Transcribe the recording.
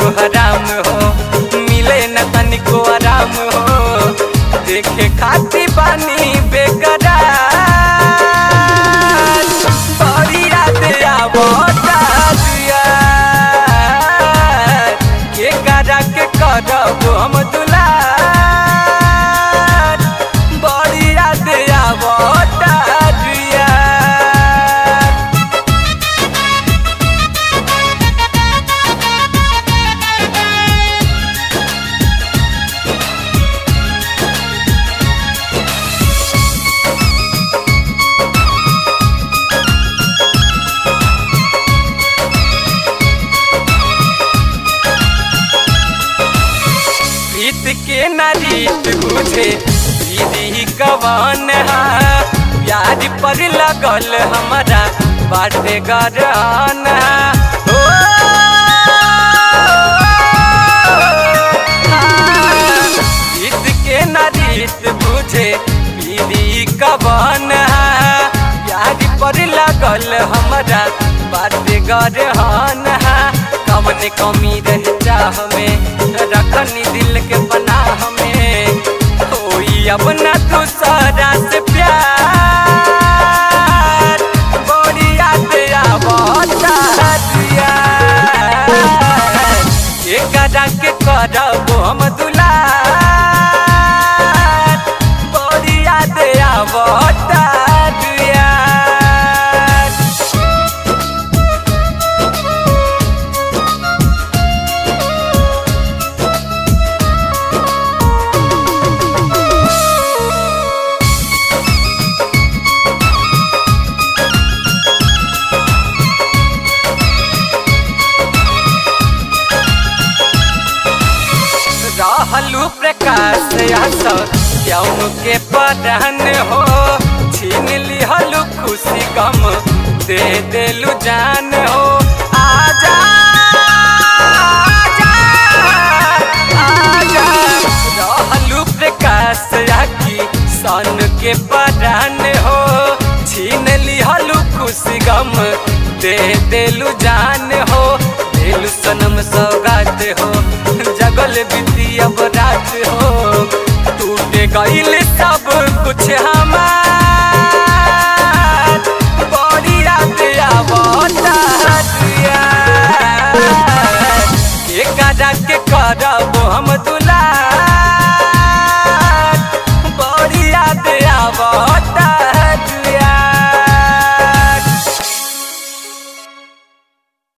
हराम हो मिले न तनिको आराम हो देखे खाती बानी बेकरार बड़ी रात आवता दिया के करा के करब हम दुलार बड़ी रात आवता दिया प्रीत के नारीत बुझे दीदी कवन हा प्यार पर लगल हमारा बाटे गरन हो प्रीत के नारीत बुझे दीदी कवन हा प्यार पर लगल हमारा बाटे गरन कवन कमी रह चाह में रखनी दिल के बना हमें कोई अब न दूसरा से प्यार बड़ी याद आवता दिया के करा के करब हम दुलार बड़ी याद आवता दिया रहलू प्रकाश आस क्यों के पदन हो छीन लिहलू खुशी गम दे देलू जान हो आजा आजा, आजा। रहलू प्रकाश आखी सन के पदन हो छीन लिहलू खुशी गम दे देलू जान हो देलू सनम सौगात हो जगल बीती अब रात हो टूटे गईल सब कुछ हमार बड़ी रात आवता दिया के करा के करब